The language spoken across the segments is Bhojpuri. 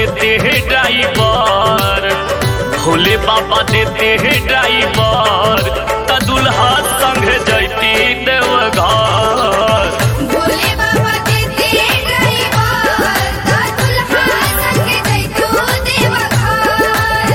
देते हैं ड्राइवर भोले बाबा देते हैं ड्राइवर त दुल्हा संग जैती देवघर भोले बाबा देते ड्राइवर का दुल्हा संग जैतो देवघर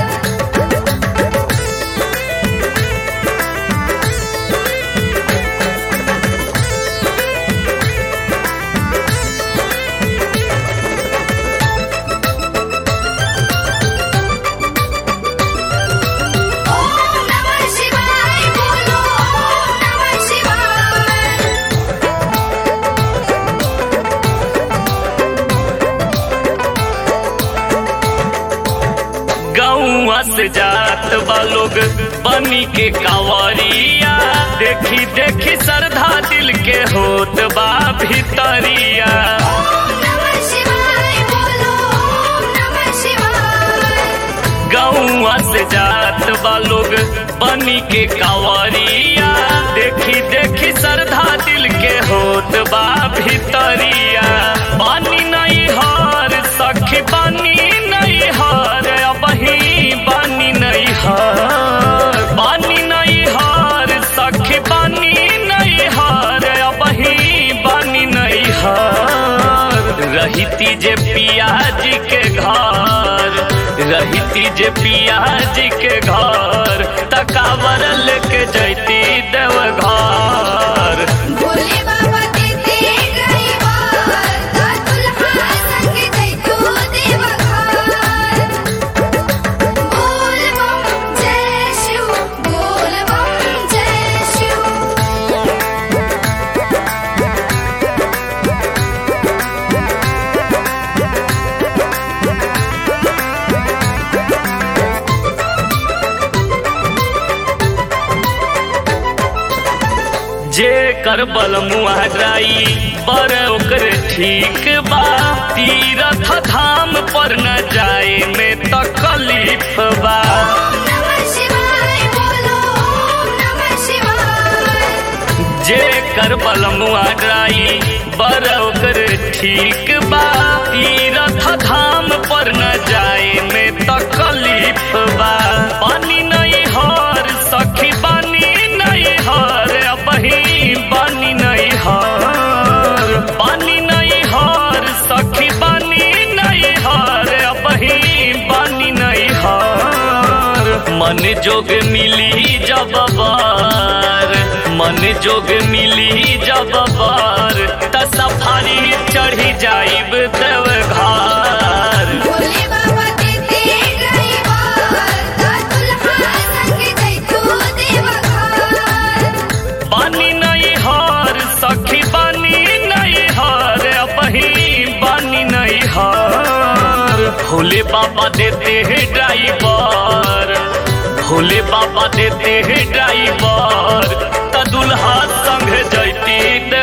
ओम नमः शिवाय बोलो ओम नमः शिवाय गौआ से जात बा लोग बनी के कावरिया देखी देखी श्रद्धा दिल के होत बा भितरिया ओम नमः शिवाय बोलो ओम नमः शिवाय गौआ से जात बा लोग बनी के कावरिया देखी देखी श्रद्धा दिल के होत बा भितरिया पानी नहीं हार सखी पानी नहीं हार अबही पानी नहीं हार पानी नहीं हार सखी पानी नहीं हार अबही पानी नहीं हार रहीती जे पियाज के घर रहीती जे पियाज के घर तकावर लेके जैती देवघर भोले बाबा देते ड्राइवर का दुल्हा संग जैतो देवघर बोल बम जय शिव बोल बम जय शिव जे कर बल मुहराई बर ओकर ठीक बा तीरथ धाम पर न जाए में तकलीफ बा ओम नमः शिवाय बोलो ओम नमः शिवाय जे कर बल मुहराई बर ओकर ठीक बा तीरथ धाम पर न जाए में तकलीफ बा पानी नहीं हार सखी पानी नहीं हार अबही पानी नहीं हार पानी नहीं हार सखी पानी नहीं हार अबही पानी नहीं हार मन जोग मिली जब बार मन जोग मिली जब बार त सफारी चढ़ी जाइब देवघर भोले बाबा देते ड्राइवर का दुल्हा संग जैतो देवघर पानी नहीं हार सखी पानी नहीं हार अबही पानी नहीं हार भोले बाबा देते हैं ड्राइवर भोले बाबा देते हैं ड्राइवर त दुल्हा संग जैती